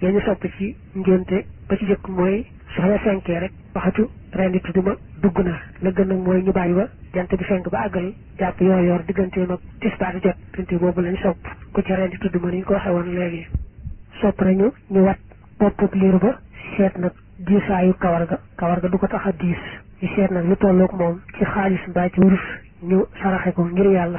yee ñu sopp ci ngénte ba ci jëkk mooy soxla fenkee rek waxatu rendi tudduma dugg na la gën nag mooy ñu bàyyi ba jant bi fenk ba àggal jàpp yoor yoor digganteem ak tisbaar jot diggante boobu lañ sopp ku ci rendi tudduma ni ñu ko waxee woon léegi sopp nañu ñu wat boppub liir ba seet nag diisaayu kawar ga kawar ga du ko tax a diis ñu seet nag lu tolloog moom ci xaalis mbaa ci wurus ñu saraxe ko ngir yàlla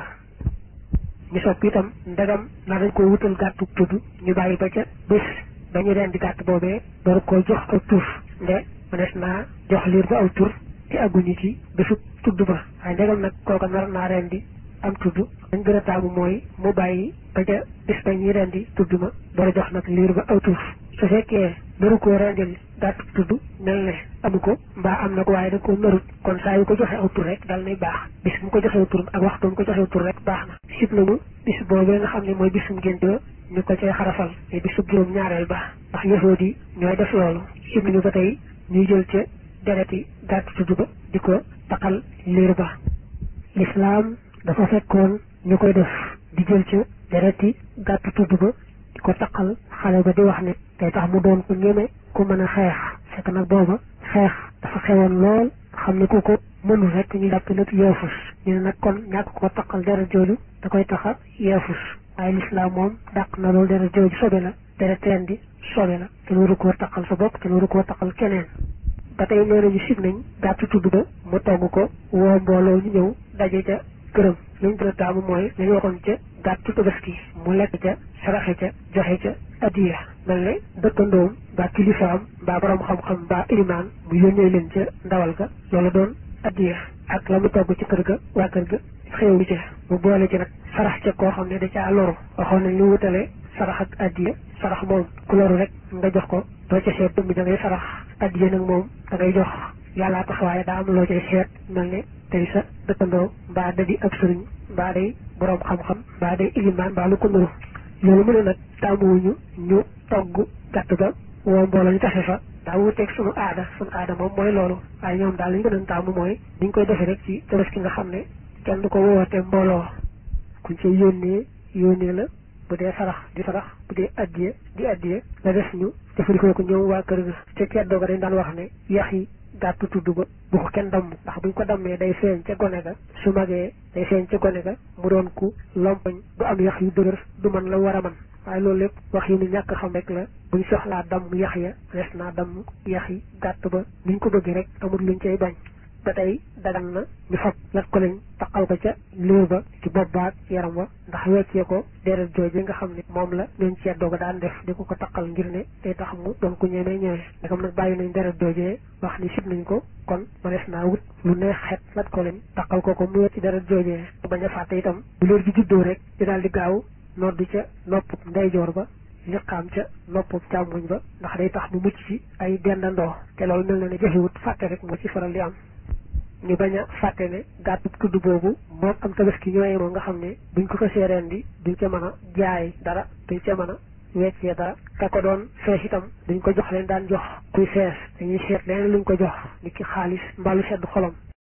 ñu sopp itam ndegam na dañ koy wutal gàttu tudd ñu bàyyi ba ca bés dañu rendi gàtt boobee door koo jox aw tur nde mënees naa jox liir ba aw tur te agguñu ci bésu tudd ba waaye ndegam nag kooka nar naa rendi am tudd dañ gën a taamu mooy mu bàyyi ba ca bis ba ñuy rendi tudd ma door a jox nag liir ba aw tur su fekkee naru koo rendil gàtt tudd mel ne amu ko mbaa am na ko waaye da ko narut kon saa yu ko joxe aw tur rek dal nay baax bis mu ko joxee tur ak waxtu mu ko joxee tur rek baax na sib nañu bis boobee nga xam ne mooy bisum ngénte ñu ko cay xarafal te bisub juróom ñaareel ba ndax yëfoot yi ñooy def loolu sib nañu ba tey ñuy jël ca dereti gàtt tudd ba di ko taqal liir ba lislaam dafa fekkoon ñu koy def di jël ca dereti gàtt tudd ba di ko taqal xale ba di wax ne tey tax mu doon ku ñeme ku mën a xeex fekk nag booba xeex dafa xewoon lool xam ne ku ko mënul rek ñu jàpp lépp yeefus ñu ne nag kon ñàkk koo taqal deret jooju da koy taxa yeefus waaye lislaam moom dàq na loolu deret jooju sobe la deret teen di sobe la te waru koo taqal sa bopp te waru koo taqal keneen ba tey nee nañu sib nañ gàttu tudd ba mu togg ko woo mbooloo ñu ñëw daje ca këram li ñu gën a taamu mooy lañu waxoon ca gàttu tabaski mu lekk ca saraxe ca joxe ca addiya mel ne dëkkandoom mbaa kilifaam mbaa borom xam-xam mbaa ilimaan mu yónnee leen ca ndawal ga loolu doon addiya ak la mu togg ci kër ga waa kër ga xéewlu ca mu boole ci nag sarax ca koo xam ne da caa loru waxoon nañ lu wutale sarax ak addiya sarax moom ku loru rek nga jox ko doo ca seet dëmb da ngay sarax addiya nag moom da ngay jox yàllaa tax waaye daa am loo cay seet mel ne tey sa dëkkandoo mbaa da di ab sëriñ mbaa day borom xam-xam mbaa day ilimaan mbaa lu ko nuru loolu mu ne nag tàmmuwuñu ñu togg gàtt ba woo mbooloo ñu taxe fa daa wuteeg sunu aada sunu aada moom mooy loolu waaye ñoom daal li ñu gën a tàmm mooy ni ñu koy defee rek ci tabaski nga xam ne kenn du ko woote mbooloo kuñ ci yónnee yónnee la bu dee sarax di sarax bu dee addiye di addiye la def ñu jëfandikoo ko ñëw waa kër ga ca ceddoo ga dañ daan wax ne yax yi gàttu tudd ba bu ko kenn damm ndax buñ ko dammee day feeñ ca gone ga su magee day feeñ ca gone ga mu doon ku lompoñ du am yax yu dëgër du mën la war a man waaye loolu lépp wax yi ni ñàkk xam rek la buñ soxlaa damm yax ya res naa damm yax yi gàtt ba niñ ko bëggee rek amul luñ cay bañ ba tey dagan na ñu fab lat ko lañ taqal ko ca liir ba ci bopp baag yaram wa ndax weccee ko deret jooju nga xam ne moom la ñooñ ceddoo ga daan def di ko ko taqal ngir ne day tax mu doon ku ñemee ñëwee ndegam nag bàyyi nañ deret joojee wax ni sib nañ ko kon mënees naa wut lu neex xet lat ko lañ taqal ko ko mu wecc deret joojee bañ a fàtte itam bu liir bi juddoo rek di daal di gaaw noddu ca nopp ndeyjoor ba liqaam ca nopp càmmoñ ba ndax day tax mu mucc ci ay dendandoo te loolu mel na ne jafewut fàtte rek moo ci faral di am ñu bañ a fàtte ne gàttu tudd boobu moom am tabaski ñooy moom nga xam ne buñ ko ko seereen di duñ ca mën a jaay dara duñ ca mën a weccee dara ka ko doon fees itam duñ ko jox leen daan jox kuy fees dañuy seet leneen luñ ko jox ni ki xaalis mbaalu sedd xolam